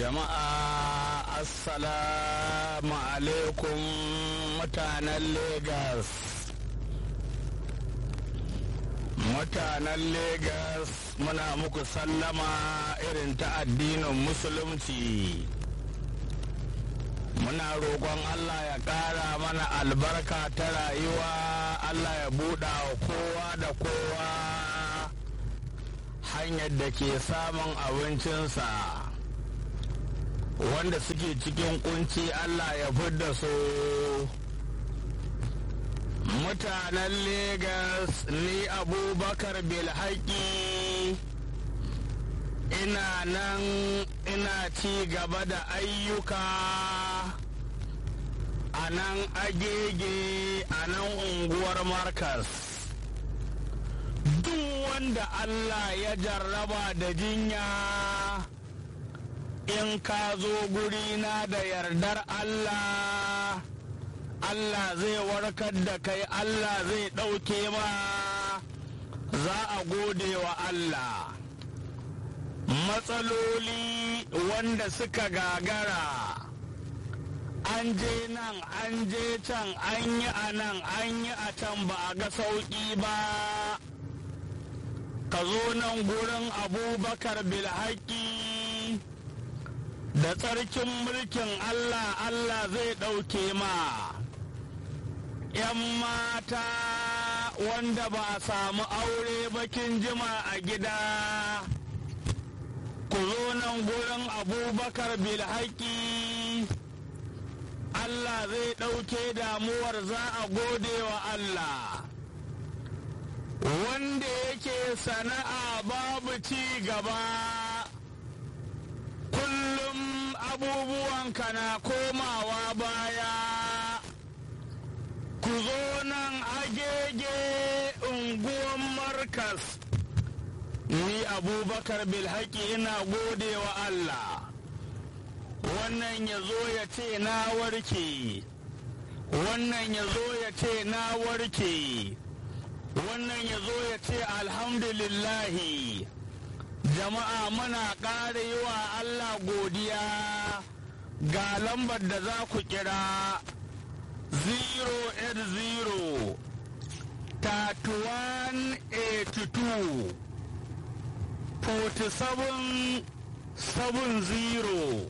Jama'a Assalamu alaikum mutanen Legas. Mutanen Legas muna muku sallama irin ta addinin Musulunci. Muna roƙon Allah ya ƙara mana albarka ta rayuwa, Allah ya buɗa wa kowa da kowa hanyar da ke samun abincinsa. wanda suke cikin kunci Allah ya fidda su mutanen Legas ni abubakar bilhaki ina nan ina ci gaba da ayyuka a nan agege a nan unguwar markas duk wanda Allah ya jarraba da jinya in ka zo gurina da yardar Allah Allah zai warkar da kai Allah zai ɗauke ma za a gode wa Allah matsaloli wanda suka gagara an je nan an je can an yi a nan an yi a can ba a ga sauƙi ba ka zo nan gurin abubakar bilhaki da tsarkin mulkin Allah Allah zai ɗauke ma ‘yan mata wanda ba a samu aure bakin jima a gida ku zo nan gurin abubakar bilhaki Allah zai ɗauke damuwar za a gode wa Allah wanda yake sana'a babu ci gaba kullum abubuwanka na komawa baya ku zo nan agege unguwan markas ni abubakar bilhaki ina gode wa allah wannan ya zo ya ce na warke wannan ya zo ya ce na warke wannan ya zo ya ce alhamdulillahi jama'a muna ƙara yi wa Allah godiya ga lambar da za ku kira 080 3182 47 70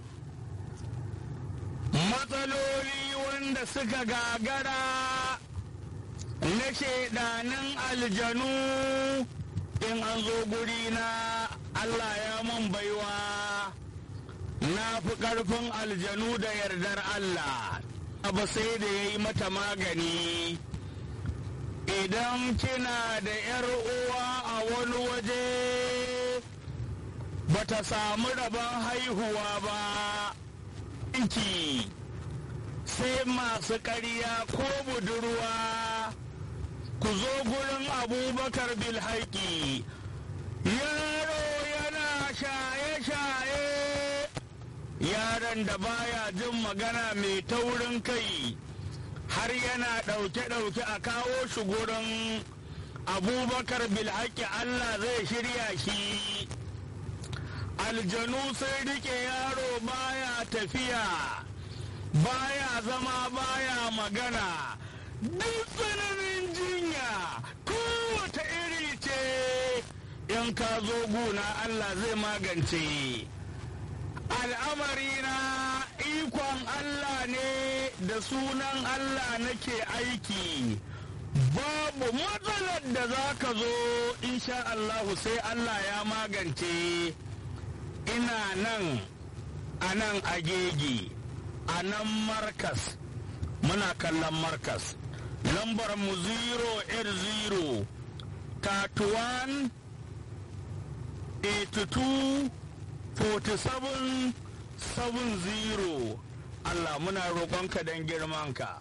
matsaloli wanda suka gagara na shaidanin aljanu in an zo guri na Allah ya mun baiwa na fi ƙarfin aljanu da yardar Allah abu sai da ya yi mata magani idan kina da ‘yar uwa a wani waje bata samu rabon haihuwa ba ki sai masu ƙarya ko budurwa ku zo gurin abubakar bilhaki yaro yana shaye-shaye yaron da baya jin magana mai taurin kai har yana ɗauke-ɗauke a kawo shi gurin abubakar bilhaki allah zai shirya shi aljanu sun rike yaro baya tafiya baya zama baya magana duk tsananin jinya kowace iri ce in ka zo guna Allah zai magance al'amari na ikon Allah ne da sunan Allah nake aiki babu matsalar da za ka zo insha Allahu sai Allah ya magance ina nan a nan agege a nan markas muna kallon markas lambar mu 080 31 82 47 70 Allah muna roƙonka don girmanka.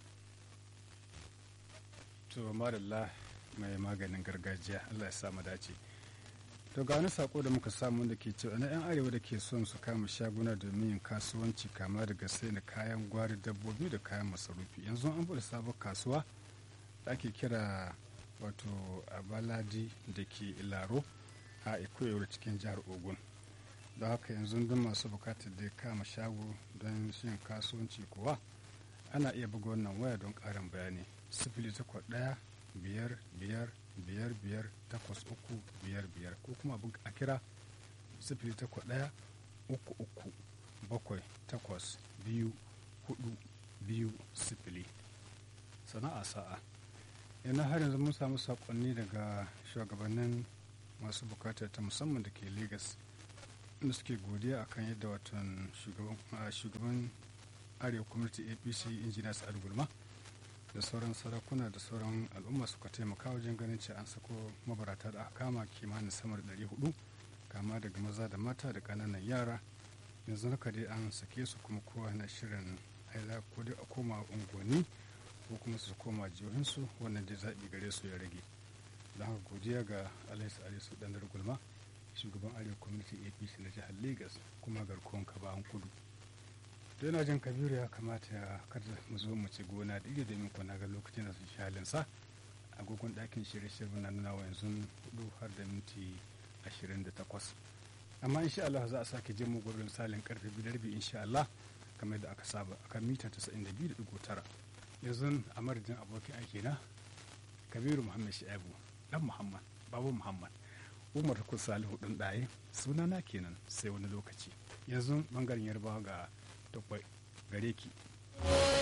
to madalla mai maganin gargajiya Allah ya sa mu dace to ga wani sako da muka samu da ke cewa na 'yan arewa da ke son su kama shaguna domin yin kasuwanci kama daga sai da kayan gwari dabbobi da kayan masarufi yanzu an bude sabon kasuwa da ake kira wato abaladi da ke ilaro a ikoyar cikin jihar ogun da haka yanzu duk masu bukatar da ya kama shago don yin kasuwanci kuwa ana iya buga wannan waya don ƙarin bayani sifili takwas ɗaya biyar biyar biyar biyar takwas uku biyar biyar ko kuma a kira sifili takwas ɗaya uku uku bakwai takwas biyu hudu biyu sifili sana'a sa'a yana har yanzu mun samu saƙonni daga shugabannin masu bukatar ta musamman da ke lagos inda suke godiya akan yadda watan shugaban arewa community apc injiniya sa'ad gulma da sauran sarakuna da sauran al'umma suka taimaka wajen ganin ce an sako mabarata da aka kama kimanin sama da 400 kama daga maza da mata da ƙananan yara yanzu haka dai an sake su kuma kowa na shirin aila ko dai a koma unguwanni ko kuma su koma jihohinsu wannan dai zaɓi gare su ya rage don haka godiya ga alhaji alisu dandar gulma shugaban arewa community apc na jihar lagos kuma garkuwan kabahan kudu to yana jin kabiru ya kamata ya kada mu zo mu ci gona da iri domin kwana ga lokacin da su shi halinsa agogon ɗakin shirye-shirye na nuna wa yanzu hudu har da minti ashirin da takwas amma insha Allah za a sake jin mu gurbin misalin karfe biyar bi insha Allah kamar da aka saba akan mita 92.9 yanzu a madadin abokin aiki na kabiru muhammad sha'ibu dan muhammad babu muhammad umar kun salihu ɗin ɗaye sunana kenan sai wani lokaci yanzu bangaren yarbawa ga takwai gare ki